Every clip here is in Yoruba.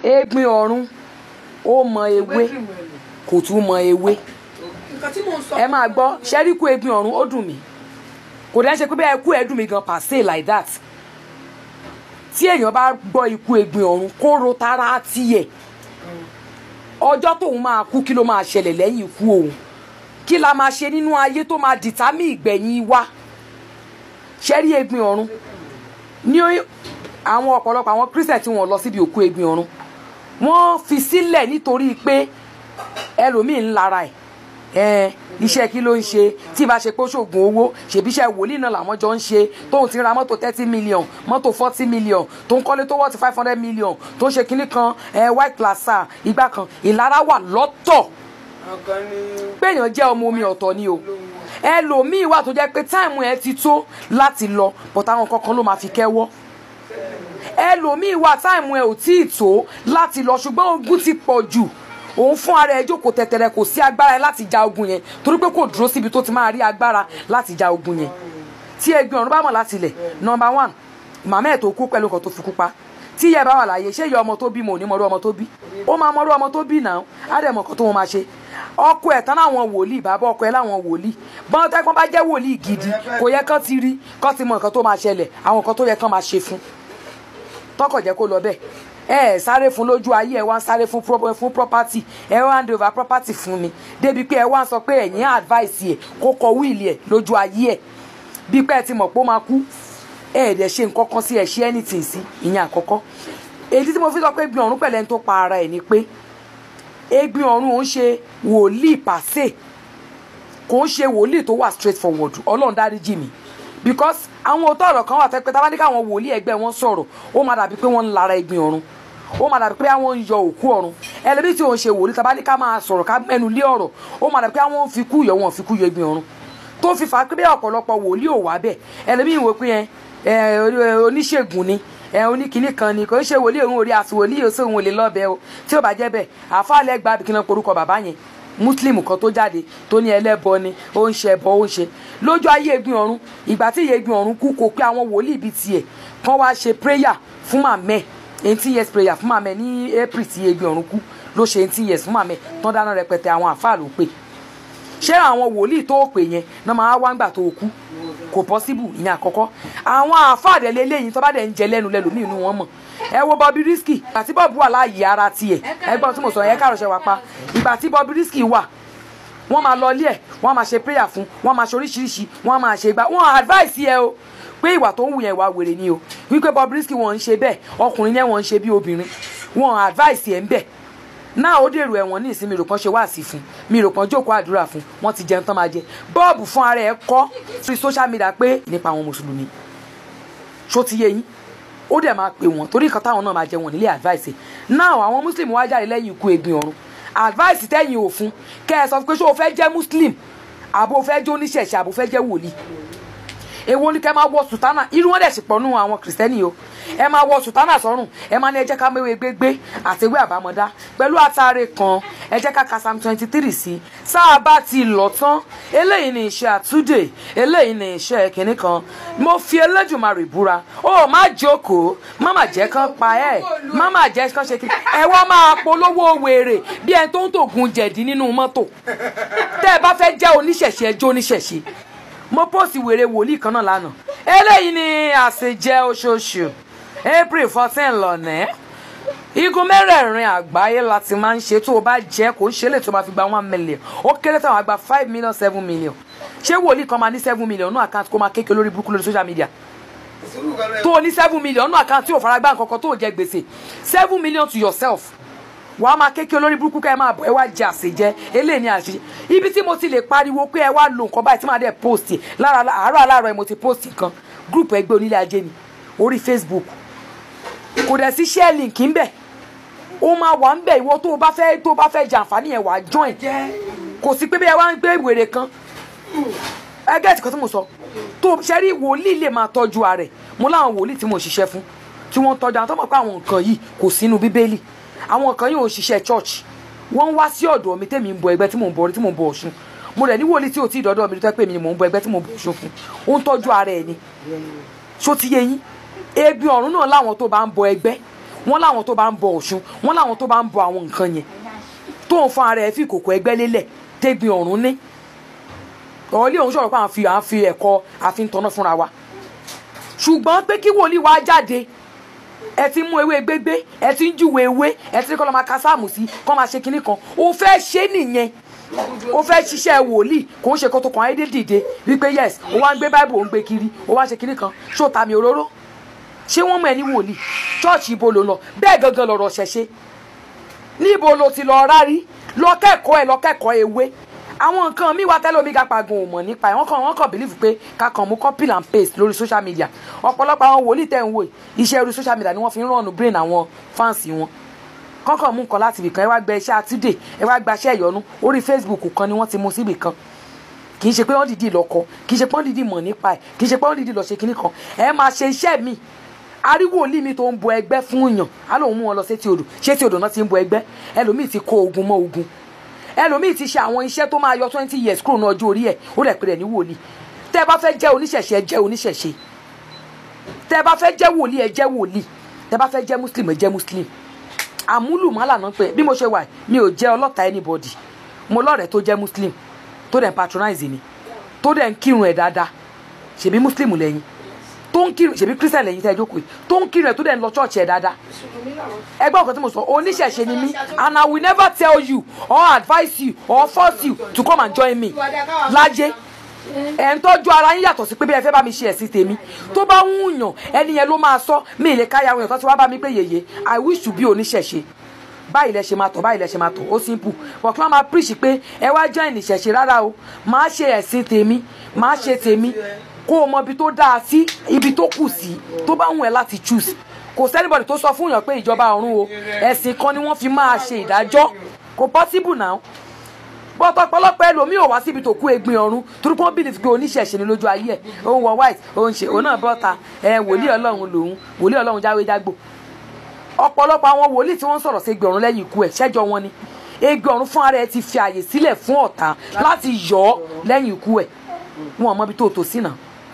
egbin ọ̀run ó mọ ewé cream ẹ̀ lò. kò tún mọ ewé nǹkan tí mò ń sọ. ẹ máa gbọ́ ṣẹ́ríkù egbin ọ̀run ó dùn mí kò dẹ́ ṣe pé bẹ́ẹ̀ kú ẹ̀ dùn mí gan pàṣẹ like that tí èèyàn bá gbọ́ ikú egbin ọ̀run kó ro tara tiẹ̀ ọjọ́ tóun máa kú kí ló máa ṣẹlẹ̀ lẹ́yìn ikú òun kí la máa ṣe nínú ayé tó máa dìtámì ìgbẹ̀yìn wa ṣẹ́rí egbin ọ̀run ní àwọn ọ̀pọ̀lọpọ̀ àwọn christian tí wọ́n lọ síbi òkú egbin ọ̀run wọ́n fi sílẹ̀ nítorí pé ẹlòmíín ń lara ẹ̀ ẹ̀ iṣẹ́ kí ló ń ṣe tí ìbá ṣe pé ó ṣoògùn owó ṣèbí iṣẹ́ wòlíì náà làwọn jọ ń ṣe tóun ti ń ra mọ́tò thirty million mọ́tò forty million tó ń kọ́lé tó wọ́ọ̀tì five hundred million tó ń ṣe kinní kan ẹ̀ white plaza ìgbà kan ìlara wà lọ́tọ̀ ọ̀kan ni péèyàn jẹ́ ọmọ omi ọ̀tọ̀ ni o ẹlòmíì wà tó jẹ́ pé táìmù ẹ ti tó láti lọ bọ̀tà àwọn kankan ló máa fi kẹ́wọ́ ẹlòmíì wà táìmù ẹ ò tí ì tó láti lọ ṣùgbọ́n ogun ti pọ̀ jù òun fún ara ẹ jókòó tẹ̀tẹ̀rẹ̀ kò sí agbára ẹ láti ja ogun yẹn torí pé kò dúró síbi tó ti máa rí agbára láti ja ogun yẹn tí ẹgbẹ́ ọ̀run bá mọ̀ láti ilẹ̀ nọmba one màmá ẹ̀ tó kú pẹ̀lú nǹkan tó fi kú pa tí ìyá ẹ bá wà láàyè ṣé ìyá ọmọ tó bí mo ò ní mọ̀rú ọmọ tó bí ó máa mọ̀rú ọmọ tó bí náà á dẹ̀ mọ̀ nǹkan tó wọn máa ṣe ọkọ ẹ̀ tán láwọn wòlíì bàbá ọkọ ẹ̀ láwọn wòlíì bọ́n tẹ́gbọ́n bá jẹ́ wòlíì gidi kò yẹ kán ti rí kán ti mọ nǹkan tó máa ṣẹlẹ̀ àwọn nǹkan tó yẹ kán máa ṣe fún tọkọ̀ jẹ́ kó lọ bẹ́ẹ̀ ẹ ẹ sáré fún lójú ayé ẹ wá ń sáré fún pro- fún property ẹ wá ń hand over property fún mi débi pé ẹ wá ń sọ pé ẹ̀yin advice ẹ kó kọ wíìlì ẹ lójú ayé ẹ bí pé ẹ ti mọ̀ pé ó máa kú ẹ ẹ̀ dẹ̀ ṣe nǹkan kan sí ẹ ṣe anything sí ìyẹn àkọ́kọ́ èyí tí mo fi sọ pé gbin ọ̀run pẹ̀lẹ́ ń tó pa ara ẹ̀ ni pé egbin ọ̀run ò ń ṣe wòlíì pàṣẹ kò ń ṣe wòlíì tó wà straight forward ọlọ́run dáríjì mi because àwọn òótọ́ ọ̀rọ̀ kan wà tẹ́ pé tábà ní káwọn wòlíì ẹgbẹ́ wọn sọ̀rọ̀ ó máa dàbí pé wọ́n ń lara egbin ọ̀run ó máa dàbí pé àwọn ń yọ òkú ọ̀run ẹlẹ́bí tí òun ṣe wòlíì tábà ní ká máa sọ̀rọ̀ ká mẹ́nu lé ọ̀rọ̀ ó máa dàbí pé àwọn ń fi kú yọ wọn fi kú yọ egbin ọ̀run tó fi fà á pé bí ọ̀pọ̀lọpọ̀ wòlíì ò wá bẹ̀ ẹlẹ́bí ìwé pé ẹ ẹ oníṣègùn ni ẹ oníkìíní kan ni kò ń ṣe wòlíì òun orí àti wòlíì òsè òun ò lè lọ́bẹ̀ o tí ò bá jẹ́ bẹ́ẹ̀ àfáàlẹ́ gba àbíkínà porúkọ bàbá yẹn muslim kan tó jáde tó ní ẹlẹ́bọ ni ó ń ṣe ẹbọ ó ń ṣe lójú ayé egbin ọ̀run ìgbà tí ìyè egbin ọ̀run kú kò pé àwọn wòlíì bíi tiẹ̀ kán wá ṣe prayer fún màmẹ́ eighteen years prayer fún màmẹ́ ní april tí egbin ọ̀run kú ló ṣe eighteen years fún màmẹ́ tán dáná rẹpẹtẹ àwọn àfáà ló pè ṣé àwọn wòlíì tó pè yẹn náà máa wá ńgbà tó kú kò pọ́síbù ìyẹn àkọ́kọ́ àwọn àfáàdẹ̀ lélẹ́yìn tó bá dẹ̀ ń jẹ lẹ́nu lẹ́nu ní inú wọn mọ̀ ẹ wo Bobby Risky ìgbà tí Bob wà láàyè ara tiẹ̀ ẹgbọ́n tí mo sọ yẹn kárọ̀ṣẹ́ wa pa ìgbà tí Bobby Risky wà wọ́n máa lọ ilé ẹ̀ wọ́n máa ṣe prayer fún wọ́n máa ṣe oríṣiríṣi wọ́n máa ṣe gbà wọ́n advice yẹ o pé ìwà tó ń wù yẹn ìwà wèrè ni o wípé Bobby Risky wọ́n ń ṣe bẹ́ẹ̀ ọkùnrin yẹn wọ́n ń ṣe bí obìnrin wọ́n advice yẹn ń bẹ̀ náà ó dèrò ẹ̀wọ̀n ní ìsinmi rògbọ́n ṣe wá sí fún mi rògbọ́n jókòó àdúrà fún wọ́n ti jẹun tán máa jẹ bọ́ọ̀bù fún ara ẹ̀ kọ́ sí social media pé nípa àwọn mùsùlùmí ṣó ti yé yín ó dẹ̀ máa pè wọ́n torí nǹkan táwọn náà máa jẹ wọ́n nílé advice náà àwọn muslim wá jáde lẹ́yìn ikú egbin ọ̀run advice tẹ́yìn òfun kẹ́ ẹ sọ pé ṣé o fẹ́ jẹ́ muslim àbò o fẹ́ jẹ́ oníṣẹ̀ṣẹ̀ àbò o fẹ́ jẹ́ wòlíì èwo ni kẹ́ máa wọ sùtánà irú wọn dẹ̀ sì pọ̀ nù àwọn kìrìsìtẹ́nì o ẹ máa wọ sùtánà sọ́rùn ẹ máa ní ẹ jẹ́ ká méwèé gbégbé àtẹwé àbámọ́dá pẹ̀lú àtàrẹ kan ẹ jẹ́ ká ka psalm twenty three sí sáà bá ti lọ tán eléyìí ni iṣẹ́ àtúndè eléyìí ni iṣẹ́ kìnní kan mo fi Elédùmarè búra ó má jókòó má má jẹ́ kán pa ẹ́ má má jẹ́ kán ṣe kí ẹ wá máa polówó wèrè bí ẹni tó ń tògùn jẹ̀dí nínú mọ́tò tẹ́ ẹ bá fẹ́ jẹ́ oníṣẹ̀ṣe ẹjọ́ oníṣẹ̀ṣe mo post wèrè wòlíì kan náà lánàá eléyìí ni àṣejẹ oṣooṣù april fourteen lọ́nà igun mẹ́rẹ̀ẹ̀rin àgbáyé láti máa ń ṣe tó o bá jẹ́ kó ń ṣe lè tó o bá fi gba one million ó kéré táwọn àgbà five million seven million ṣé wòlíì kan máa ní seven million nínú àkáǹtì kó máa kéèké lórí burúkú lórí social media sùúrù kan náà tó o ní seven million nínú àkáǹtì tí ò fara gbá nǹkan kan tó o jẹ gbèsè seven million to yourself wàá máa kéèké olórí burúkú ká ẹ máa bọ̀ ẹ wá jẹ àṣejẹ eléyìí ni àṣejẹ ibi tí mo ti lè pariwo pé ẹ wá lo nǹkan báyìí tí màá dẹ̀ post ẹ̀ lára àárọ̀ aláàárọ̀ ẹ mo ti post nǹkan group ẹgbẹ́ onílé ajé ni orí Facebook kò dẹ̀ sí share link ń bẹ̀ ó máa wà ń bẹ̀ ìwọ tó o bá fẹ́ tó o bá fẹ́ jẹ àǹfààní yẹn wàá join kò sí pé bí ẹ wá ń gbé wèrè kan ẹgẹ́ ìtìkan tí mo sọ tó ṣe rí wòlíì lè máa tọ́jú ara ẹ̀ mo láwọn wòlíì tí mo ṣiṣẹ́ fún tí wọ́n ń tọ́jú àwọn tó mọ̀ pé àwọn nǹkan yìí kò sínú bíbélì àwọn nǹkan yìí ò ṣiṣẹ́ church wọ́n ń wá sí ọ̀dọ̀ mi tèmi ń bọ ẹgbẹ́ tí mò ń bọ orí tí mò ń bọ ọ̀ṣun mo rẹ̀ ní wòlíì tí ò tí ì dọ́dọ̀ mi tó pé mi ni mò ń bọ ẹgbẹ́ tí mò ń bọ ọ̀ṣun fún ó ń tọ́jú ara ẹ̀ ni ṣó ti yé yín ebi ọ̀run náà láwọn tó bá ń bọ ẹgbẹ́ wọ́n láwọn tó bá ń bọ ọ̀ṣun wọ́n láwọn tó bá ń bọ àwọn nǹkan yẹn tó ń fún ara ẹ̀ fi kòkò ẹgbẹ́ lélẹ̀ tẹ́gbin ọ̀run ní ọ̀ọ́lé òun sọ̀rọ̀ pé à ń fi à ń fi ẹ̀kọ́ àfi ń tọ́nà fúnra wa ṣùgbọ́n pé kí wòlíì wa jáde ẹ ti mú ewé gbégbé ẹ ti ń júwe ewé ẹ ti ní kọ́ lọ́ máa ka sáàmù sí kọ́ máa ṣe kinní kan ó fẹ́ ṣe nìyẹn ó fẹ́ ṣiṣẹ́ wòlíì kò ń ṣe kó tó kàn áyédè dìde wípé yes ó wá ń gbé báìbù ó ń gbé kiri ó wá ń ṣe kinní kan ṣó ta mi òróró ṣé wọ́n mọ̀ ẹ́ ní wòlíì ṣọ́ọ̀ṣì ibo ló ń lọ bẹ́ẹ̀ gangan lọ̀rọ̀ ṣẹ̀ṣẹ̀ níbo lo ti lọ rárí lọ kẹ́kọ̀ọ́ ẹ̀ lọ kẹ́kọ̀ọ́ ewé àwọn nǹkan mi wá tẹ́lẹ̀ omi gapa gan ò mọ̀ nípa ẹ̀ wọ́n kàn wọ́n kàn believe pé ká kàn mú copy and paste lórí social media ọ̀pọ̀lọpọ̀ àwọn wòlíì tẹ̀ ń wò yìí, iṣẹ́ orí social media ni wọ́n fi ń rọ̀nù brain àwọn fans wọn kọ́kàn mú nǹkan láti ibìkan ẹ wá gba iṣẹ́ àtúndè ẹ wá gba iṣẹ́ ìyọnu orí Facebook kan ni wọ́n ti mú síbì kan kì í ṣe pé wọ́n dìdí lọ kọ kì í ṣe pé wọ́n dìdí mọ̀ nípa ẹ̀ kì í ṣe pé wọ́n dìdí lọ ṣe kinní kan ẹ máa ṣe iṣẹ́ mi ariwo wòlíì mi tó ń bọ ẹgbẹ́ fún yàn á lóun mú wọn lọ sétí odò sétí odò náà ti ń bọ ẹgbẹ́ ẹlòmíì ti kó ogun mọ́ ogun ẹlòmíì ti ṣe àwọn iṣẹ́ tó máa yọ twenty years kúrò ní ọjọ́ orí ẹ̀ ó rẹ̀ pé rẹ̀ ní wòlíì tẹ́ ẹ bá fẹ́ jẹ́ oníṣẹ̀ṣe ẹ jẹ́ oníṣẹ̀ṣe tẹ́ ẹ bá fẹ́ jẹ́ wòlíì ẹ jẹ́ wòlíì tẹ́ ẹ bá fẹ́ jẹ́ muslim ẹ jẹ́ muslim àmúlùmálà náà pé bí mo ṣe wà mi ò jẹ́ ọlọ́ta anybody mo lọ́rẹ̀ẹ́ tó jẹ́ muslim tó dẹ̀ ń patronize mi tó dẹ̀ ń kírun ẹ̀ dáadáa ṣèbí muslim lẹ́yìn tó ń kírun ṣèbí christian lẹ́yìn tẹ́ ẹ jókòó yìí tó ń kírun ẹ̀ tó dẹ̀ ń lọ church ẹ̀ dáadáa ẹgbẹ́ ọ̀kan tí mo sọ oníṣẹ̀ṣe ni mí and I will never tell you or advise you or force you to come and join me lájẹ́ ẹ̀ ń tọ́jú ara yín yàtọ̀ sí pé bí ẹ fẹ́ bá mi ṣe ẹ̀sìn tèmi tó bá ń yàn ẹni yẹn ló máa sọ mí lè káyà àwọn èèyàn tó ti wá bá mi pé yèyé I wish to be oníṣẹ̀ṣe báyìí lẹ ṣe máa tọ̀ báyìí lẹ ṣe máa tọ̀ ó simple but kí wọ́n máa preach pé ẹ wá join ìṣẹ̀ṣe rárá o máa ṣe ẹ̀sìn tèmi máa ṣe tèmi kó o mọ ibi tó dáa sí ibi tó kù sí tó bá wù ẹ́ láti choose kò sẹ́nibọ̀dì tó sọ fún yàn pé ìjọba ọ̀run o ẹ̀sìn kan ni wọ́n fi máa ṣe ìdájọ́ kò possible now bọ́tọ̀ ọ̀pọ̀lọpọ̀ ẹlòmíì ò wá síbi tó kú egbin ọ̀run torí pé wọ́n bìlì pé oníṣẹ̀ṣe ni lójú ayé ẹ̀ òun wọ white òun ṣe òun náà bọ́ta ẹ̀ wòlíì ọlọ́run lòun wòlíì ọlọ́run jáwé jágbò ọ̀pọ̀lọpọ̀ àwọn wòlíì tí wọ́n sọ̀rọ̀ sí egbin ọ̀run lẹ́yìn ikú ẹ̀ ṣẹ́jọ́ wọn ni egbin ọ̀run fún ara ẹ̀ ti fi àyè sílẹ̀ fún ọ̀tá láti yọ ọ́ lẹ́yìn ikú ẹ̀ wọn ò mọ ibi tó tò sí náà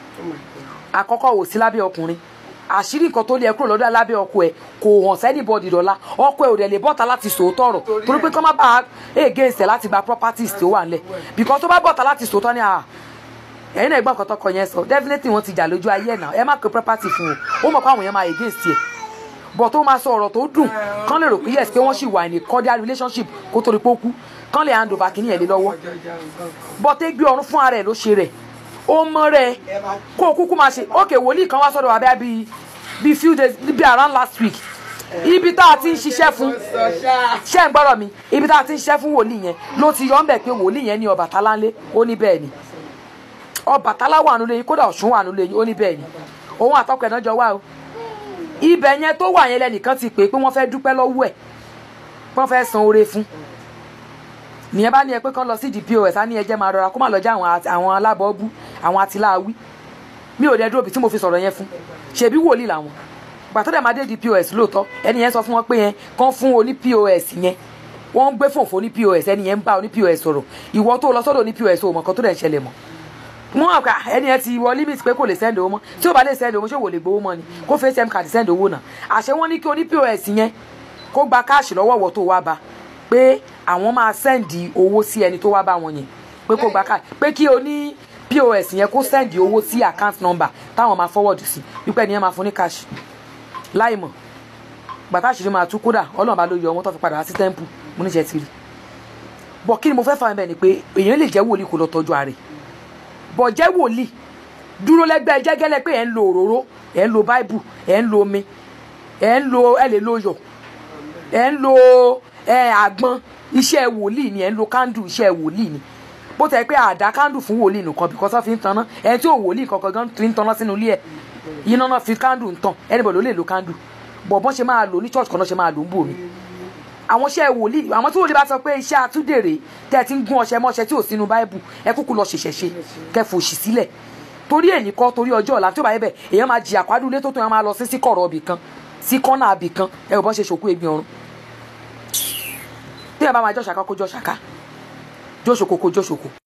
àkọ́kọ́ wò sí lábẹ́ ọkùnrin àṣírí nǹkan tó lé ẹ kúrò lọ́dọ̀ lábẹ́ ọkọ ẹ kò hàn sẹ́nìbọ̀dì dọ̀la ọkọ ẹ ò dẹ̀ lè bọ́ta láti sòótọ́ ọ̀rọ̀ torí pé kọ́ má bàa against ẹ láti gba properties tó wà nílẹ̀ because tó bá bọ́ta láti sòótọ́ ni à ẹ̀yin náà gbọ́n nǹkan tọkọ yẹn sọ definitely wọ́n ti jà lójú ayé ẹ̀ náà ẹ má pe property fún o ó mọ̀ pé àwọn yẹn máa against ẹ̀ bọ̀ tó máa sọ ọ̀rọ̀ tó dùn kán lè rò pé yes pé wọ́n sì wà ní cordial relationship kó torí pé ó kú kán lè hand over kìíní ẹ̀ lé lọ́wọ́ bọ́ tẹ́ gbé ọrùn fún ara ẹ̀ ló ṣe rẹ̀ ó mọ rẹ̀ kó o kúkú máa ṣe ókè wòlíì kan wá sọ́dọ̀ wa bẹ́ẹ̀ bíi bíi few days bíi around last week ibi tá a ti ń ṣiṣẹ́ fún ṣé ń gbọ́rọ̀ mi ibi tá a ti ń ṣiṣẹ́ fún wòlíì yẹn ló ti yọ ọ́ ń bẹ̀ pé wòlíì yẹn ní Ọbàtálá ńlé ó ní bẹ́ẹ̀ ni Ọbàtálá wà nílé yín kódà Ọ̀ṣun wà nílé yín ó ní bẹ́ẹ̀ ni òun àtọkọ ẹ̀ náà jọ wá o ibẹ̀ yẹn tó wà yẹn lẹ́nìkan ti pè é pé wọ́n fẹ́ dúpẹ́ lọ́wọ́ ẹ̀ wọ́n fẹ́ san oore fún nìyẹn bá ní ẹ pé kán lọ sí di pos á ní ẹjẹ máa rọra kó má lọ jẹ àwọn àti- àwọn alábọ́ọ́bú àwọn atiláwí mi ò dẹ dúró bí tí mo fi sọ̀rọ̀ yẹn fún ṣèbí wòlíì làwọn gbàtọ́ dẹ̀ máa dé di pos lóòótọ́ ẹni yẹn sọ fún wọn pé yẹn kán fún oní pos yẹn wọ́n ń gbé fòfò oní pos ẹni yẹn ń bá oní pos sọ̀rọ̀ ìwọ tó lọ sọ́dọ̀ oní pos ò mọ̀ kan tó dẹ̀ ń ṣẹlẹ̀ mọ́ wọn àgbà ẹni yẹn ti wọ limit pé kò lè send owó mọ́ tí ó bá lè send owó ṣé wò lè gbowó mọ́ ni kó fi atm card send owó náà àṣẹ wọn ní kí oní pos yẹn kó gba káàṣì lọ́wọ́ wọ tó wá bá pé àwọn máa sẹ́ǹdì owó sí ẹni tó wá bá wọn yẹn pé kó gba káàṣì pé kí o ní pos yẹn kó sẹ́ǹdì owó sí account number táwọn máa forward sí wípé ẹni yẹn máa fún ní káàṣì láì mọ̀ gbàtà àṣírí máa tú kódà ọlọ́run bá ló yọ ọmọ tó fi padà wá sí temple mo níṣẹ́ ti rí bọ̀ kí ni mo fẹ́ fà bẹ́ẹ̀ ni pé èèyàn lè jẹ́ wòlíì kó lọ tọ́jú ààrẹ bọ̀ jẹ́ wòlíì dúró lẹ́gbẹ́ jẹ́gẹ́lẹ́ pé ẹ̀ ń lo òróró ẹ̀ ń lo báìbù ẹ̀ ń lo omi ẹ̀ ń lo ẹ̀ lè lo yọ̀ ẹ̀ ń lo ẹ̀ àgbọn iṣẹ́ wòlíì ni ẹ̀ ń lo kándù iṣẹ́ wòlíì ni bó tẹ̀ pé àdá kándù fún wòlíì nìkan because wọ́n fi ń tanná ẹ̀ tí ò wòlíì kankan gan fi ń tanná sínú ilé ẹ̀ iná náà fi kándù ń tàn anybody ló lè lo kándù bọ̀ bọ́n ṣe máa lò ní church kan náà ṣe máa lò ń bò mí àwọn iṣẹ́ wòlíì àwọn tí wòlíì bá sọ pé iṣẹ́ àtúndèrè tẹ́ ẹ ti ń gún ọṣẹ mọ́ṣẹ tí ò sínú báíbù ẹ kúkú lọ ṣẹ̀ṣẹ̀ ṣe kẹ́ fòṣì sílẹ̀ torí èyí kọ́ torí ọjọ́ ọ̀la tí ó bá yẹ bẹ̀ èèyàn máa jìyà kwádùn ilé tó tó yẹn máa lọ sí sí kọ̀rọ̀ ibì kan sí kọ́nà ibì kan ẹ ò bọ́n ṣe ṣòkú egbin ọ̀run tí ẹ bá máa jọ́ ṣàká kó jọ́ ṣàká jọ́ ṣòkó kó jọ́ ṣòkó